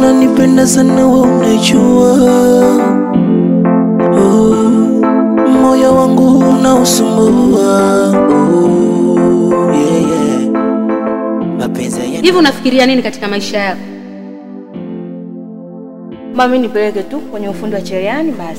unanipenda sana, we unajua. Oh, moyo wangu unausumbua. Oh, yeah, yeah. Mapenzi ya Hivi unafikiria nini katika maisha yako? Mami, nipeleke tu kwenye ufundi wa cherehani basi.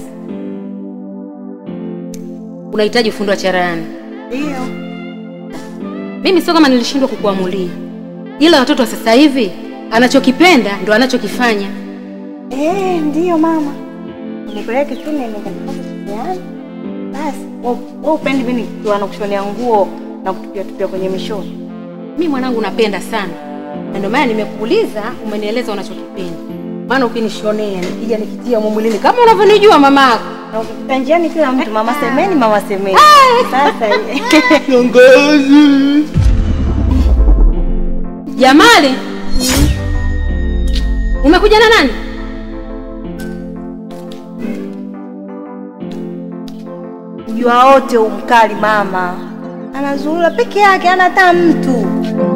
Unahitaji ufundi wa cherehani? Ndio. Mimi sio kama nilishindwa kukuamulia, ila watoto wa sasa hivi anachokipenda ndo anachokifanya. Eh, ndio mama. Nipeleke tu nene katika cherehani. Basi, wewe wewe upendi mimi nikiwa nakushonea nguo na kutupia tupia kwenye mishono. Mi mwanangu napenda sana, na ndio maana nimekuuliza, umenieleza unachokipenda. Maana ukinishonea nikija nikitia humo mwilini kama unavyonijua mama yako, Na ukipita njiani kila mtu mama semeni, mama semeni. Sasa Jamali, umekuja na nani? jua wote umkali mama. Anazurura peke yake, hana hata mtu.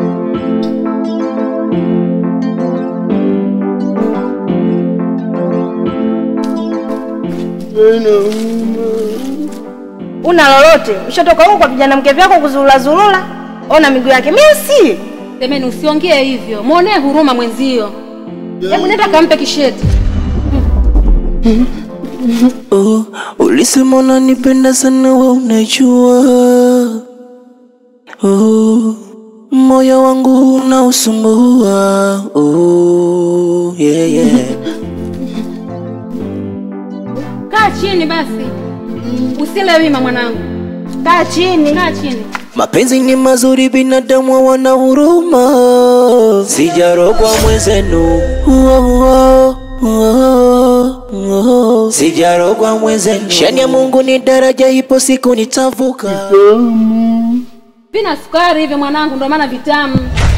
Una lolote? Ushatoka huko kwa vijana mke vyako kuzurura zurura. Ona miguu yake. Mimi si. Semeni, usiongee hivyo, mwonee huruma mwenzio. Hebu nenda kampe kisheti. Oh, ulisema unanipenda sana, we unajua. Oh, moyo wangu unausumbua. Oh, yeah, yeah. Kaa chini basi, usile wima mwanangu, Kaa chini. kaa chini. Mapenzi ni mazuri, binadamu hawana huruma. Sijarogwa mwenzenu, oh, oh, oh, oh. Sijarogwa mwenzenu. Shani ya Mungu ni daraja, ipo siku nitavuka. Vina sukari hivyo mwanangu, ndio maana vitamu.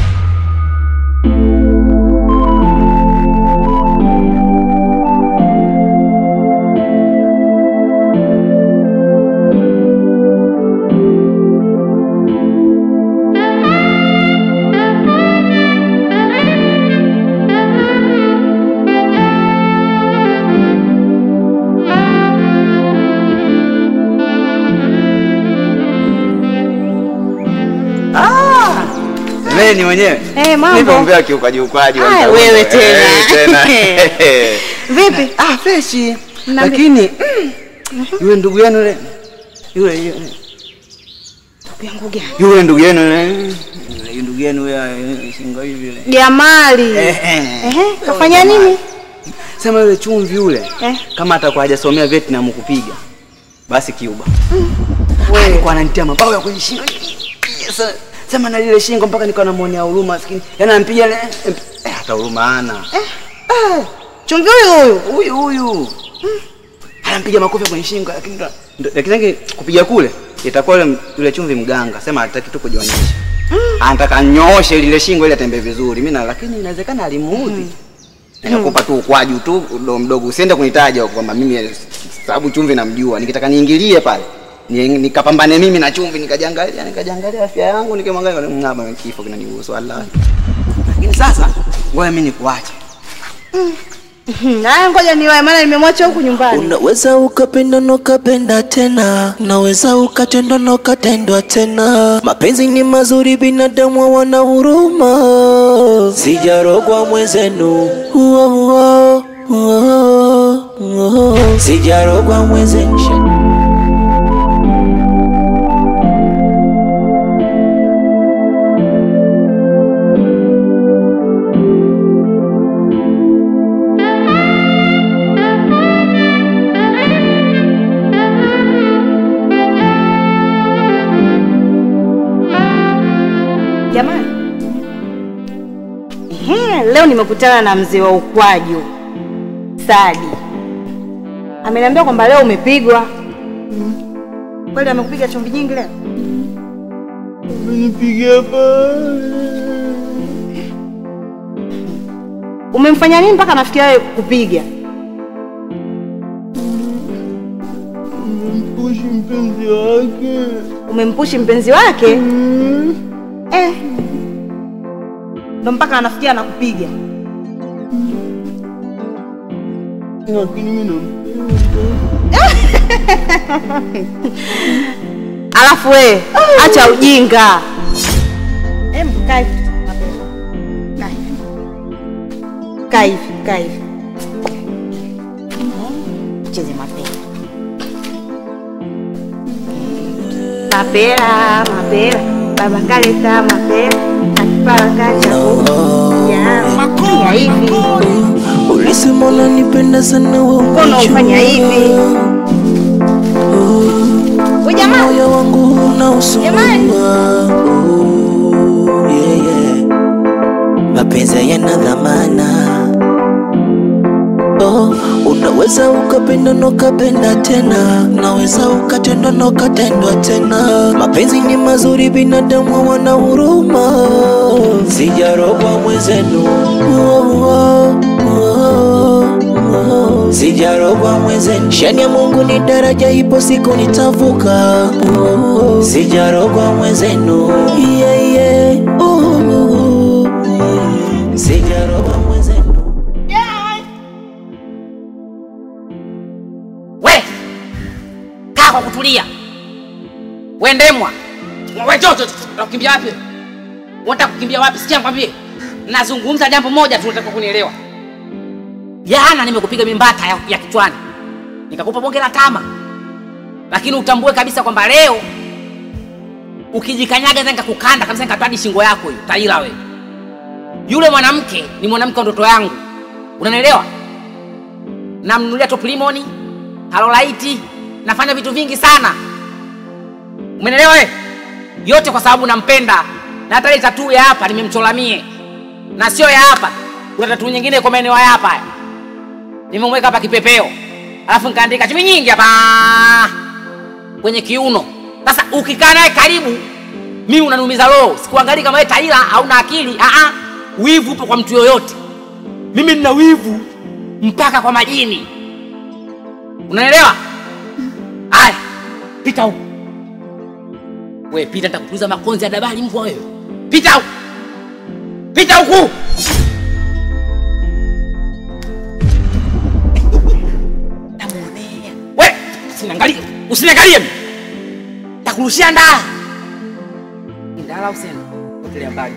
Semeni mwenyewe. Eh, mambo. Nipo mbea kiukaji ukaji. wa Aya, mtaani. wewe Eh, tena. tena. Vipi? Ah, freshi. Lakini mm, yule ndugu yenu yule yule yule- Yangu gani? yule ndugu yenu yule yule ndugu yenu yule eh, shingo hivi yule. Jamali. Eh, eh. Ehe, kafanya nini? Sema yule chumvi yule Eh. kama atakuwa hajasomea Vietnam kupiga basi Cuba. Alikuwa ananitia mabao ya kwenye shingo. Yes. Sema na lile shingo mpaka nikawa namuonea huruma maskini. Yaani anampiga ile eh, hata huruma hana. Chumvi huyu huyu. Huyu huyu. Anampiga makofi kwenye shingo lakini ndo- ndo- lakini yake kupiga kule itakuwa yule yule chumvi mganga. Sema hataki tu kujionyesha. Anataka anyooshe lile shingo ili atembee vizuri. Mimi na lakini inawezekana alimuudhi. Nikakupa tu ukwaju tu mdogo mdogo. Usiende kunitaja kwamba mimi sababu chumvi namjua. Nikitaka niingilie pale. ni- Nikapambane mimi na chumvi nikajiangalia nikajiangalia afya yangu nikimwangalia ngaba kifo kinanihusu wallahi. Lakini sasa ngoja mimi nikuache. Haya, ngoja niwae, maana nimemwacha huku nyumbani. Unaweza ukapenda na ukapenda tena, unaweza ukatendwa na ukatendwa tena. Mapenzi ni mazuri, binadamu hawana huruma. Sijarogwa mwenzenu, oh, oh, oh, oh. sijarogwa mwenzenu. Jamani. Ehe, leo nimekutana na mzee wa ukwaju Sadi. Ameniambia kwamba leo umepigwa. Kweli amekupiga chumvi nyingi leo? Umemfanya nini mpaka nafikia wewe kupiga? Mpushi mpenzi wake. Umempushi mpenzi wake? Eh. Ndo mpaka anafikia anakupiga. lakini mimi nampenda. Alafu we acha ujinga. Em, kaa hivi. Na hivi. Kaa hivi, kaa hivi. Cheze mapera. Mapera, mapera. Baba kaleta mapera. Akipara kacha ya ya hivi. Ulisema unanipenda sana wewe Mbona ufanya hivi? We jamaa, moyo wangu Jamani. unausumbua Oh, yeah, yeah. mapenzi yana dhamana oh, unaweza ukapenda na ukapenda tena unaweza ukatendwa na ukatendwa tena mapenzi ni mazuri binadamu wana huruma sijarogwa mwenzenu oh, oh, oh, oh. sijarogwa mwenzenu shani ya mungu ni daraja ipo siku nitavuka oh, sijarogwa mwenzenu yeah, yeah. oh, oh, oh. sijarogwa mwenzenu we kaa kwa kutulia we ndemwa we jojo unakimbia wapi unataka kukimbia wapi sikia nikwambie nazungumza jambo moja tu unataka kunielewa jana nimekupiga mimbata ya, ya kichwani nikakupa bonge la tama lakini utambue kabisa kwamba leo ukijikanyaga za nikakukanda kabisa nikatoa hadi shingo yako hiyo taila we yule mwanamke ni mwanamke wa ndoto yangu unanielewa namnunulia top limoni halolaiti nafanya vitu vingi sana umenelewa we yote kwa sababu nampenda na hata ile tatuu ya hapa nimemchola mie na sio ya hapa kuna tatuu nyingine kwa maeneo ya hapa haya. nimemweka hapa kipepeo alafu nikaandika chumi nyingi hapa kwenye kiuno sasa ukikaa naye karibu mimi unaniumiza roho sikuangalii kama wewe taila hauna akili Aa, wivu upo kwa mtu yoyote mimi nina wivu mpaka kwa majini unaelewa aya pita huku we pita nitakutuliza makonzi ya dabali mbwa wewe pita huku pita huku namuonea we usiniangalie usiniangalie mimi. takurushia ndala ndala usena potelea mbali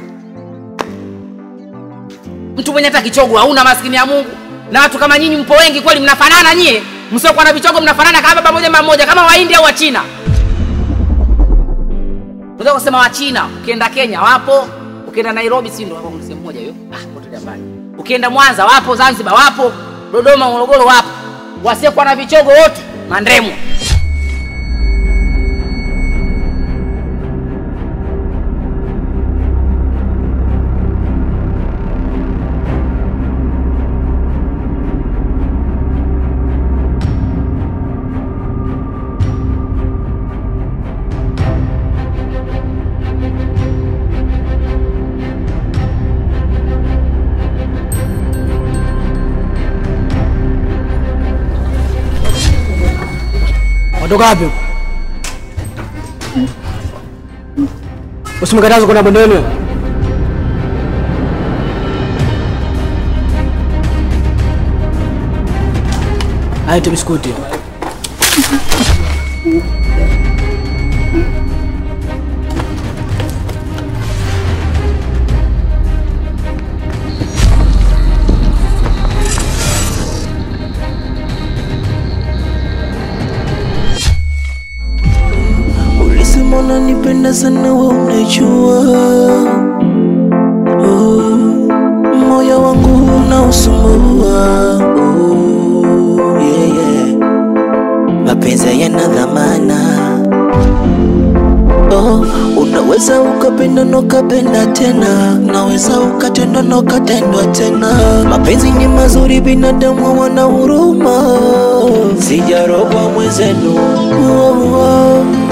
mtu mwenye hata kichogo hauna maskini ya mungu na watu kama nyinyi mpo wengi kweli mnafanana nyie msiokuwa na vichogo mnafanana kama baba moja mama moja kama wahindi au wachina unaweza kusema wachina ukienda kenya wapo ukienda nairobi si ndo wapo sehemu moja hiyo ah potelea mbali ukienda mwanza wapo zanzibar wapo dodoma morogoro wapo wasiokuwa na vichogo wote mandremo Watoka wapi? Usimkataze kwenda bondeni. Aite biskuti. Ulisema unanipenda sana wewe unajua oh, moyo wangu unausumbua oh, yeah, yeah. mapenzi yana dhamana oh, unaweza ukapenda na ukapenda tena unaweza ukatendwa na ukatendwa tena mapenzi ni mazuri binadamu wana huruma sijarogwa mwenzenu oh, oh,